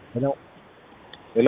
ሄሎ ሄሎ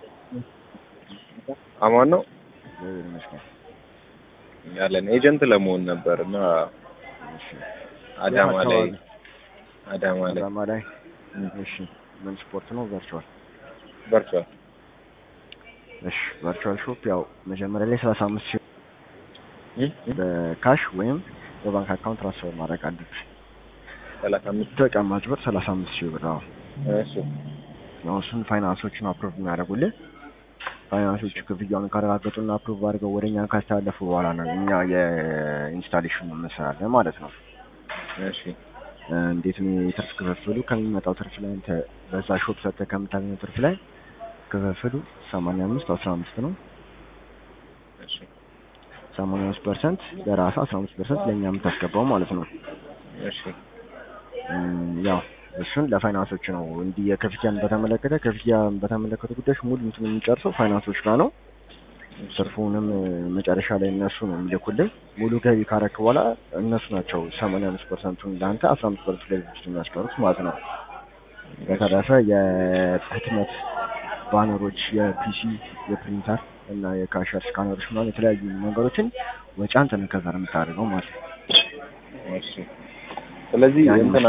አማን ነው ወይ ይመስገን። ያለን ኤጀንት ለመሆን ነበር እና እሺ አዳማ ላይ አካባቢ? አዳማ ላይ አዳማ ላይ እሺ። ምን ስፖርት ነው? ቨርቹዋል። በርቷል። እሺ ቨርቹዋል ሾፕ ያው መጀመሪያ ላይ ሰላሳ አምስት ሺህ እም? በካሽ ወይም በባንክ አካውንት ትራንስፈር ማድረግ አለብሽ። ሰላሳ አምስት ተቀማጭ ብር ሰላሳ አምስት ሺህ ብር አዎ። እሺ ያው እሱን ፋይናንሶችን አፕሮቭ የሚያደርጉልን ፋይናንሶቹ ክፍያውን ካረጋገጡና አፕሮቭ አድርገው ወደ እኛ ካስተላለፉ በኋላ ነው እኛ የኢንስታሌሽኑ እንሰራለን ማለት ነው። እሺ እ እንዴት ነው የትርፍ ክፍፍሉ? ከሚመጣው ትርፍ ላይ አንተ በዛ ሾፕ ሰጥተህ ከምታገኘው ትርፍ ላይ ክፍፍሉ ሰማንያ አምስት አስራ አምስት ነው። እሺ ሰማንያ አምስት ፐርሰንት ለራስህ አስራ አምስት ፐርሰንት ለእኛ የምታስገባው ማለት ነው። እሺ እም፣ ያው እሱን ለፋይናንሶች ነው። እንዲህ የክፍያን በተመለከተ ክፍያን በተመለከቱ ጉዳዮች ሙሉ እንትን የሚጨርሰው ፋይናንሶች ጋር ነው። ትርፉንም እ፣ መጨረሻ ላይ እነሱ ነው የሚልኩልኝ። ሙሉ ገቢ ካረክ በኋላ እነሱ ናቸው ሰማንያ አምስት ፐርሰንቱን ለአንተ አስራ አምስት ፐርሰንቱ ላይ ድርጅቱ የሚያስቀሩት ማለት ነው። በተረፈ የህትመት ባነሮች፣ የፒሲ፣ የፕሪንተር እና የካሸር ስካነሮች ምናምን የተለያዩ ነገሮችን ወጪ አንተ ነህ ከዛ ነው የምታደርገው ማለት ነው። እሺ ስለዚህ ያን እንትን